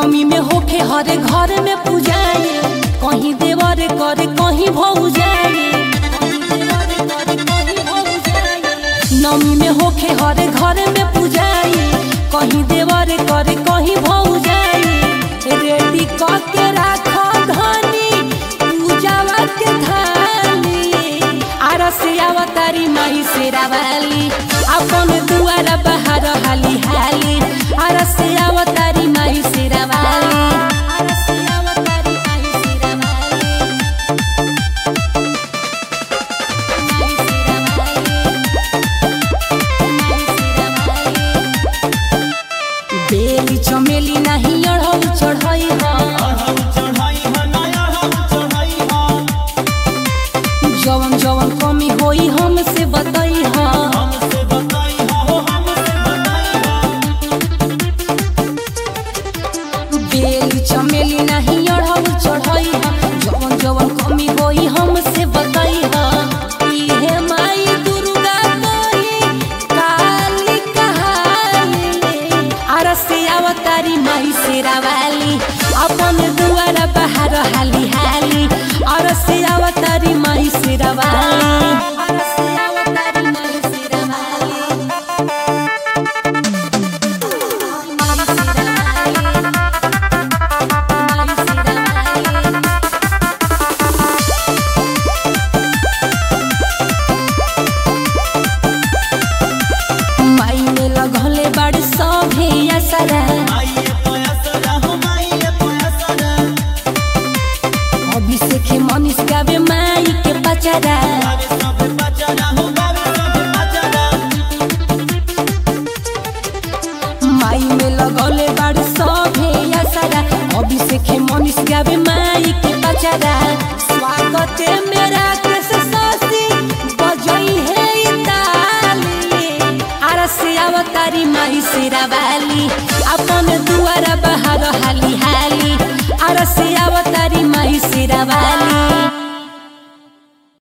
नमी में होखे हरे घर में पूजाए कहीं देवर करे कहीं भौजाए नमी में होखे हरे घर में पूजाए कहीं देवर करे कहीं भौजाए रेडी करके राखो धनी पूजावा के थाली आरस अवतारी माई शेरावाली अपन दुआर बाहर हाली हाली आरस अवतारी माई शेरावाली आरस अवतारी माई शेरावाली माई शेरावाली माई शेरावाली बेली चमेली नहीं अढ़ऊ चढ़ई जवन जवन कमी होई हमसे बताई बेली चमेली नहीं अढ़ऊ चढ़ई जवन जवन कमी होई हमसे बताई इहे माई दुर्गा कोई काली कहाली अरसे अवतारी माई शेरावाली अपन दुआर बाहर हाली हाली अरसे अवतारी माई शेरावाली अरसे अवतारी माई शेरावाली माई शेरावाली माई शेरावाली माई में लगले बड़ सभे असरा अभिषेक मनीष गावे माई के पचरा माई में लगले बड़ सभे असरा अभिषेक मनीष गावे माई के पचरा स्वागत है मेरा कृष ससी बजई है ई ताली आरस अवतारी माई शेरावाली अपन दुआर बाहर हाली हाली अरसे अवतारी माई शेरावाली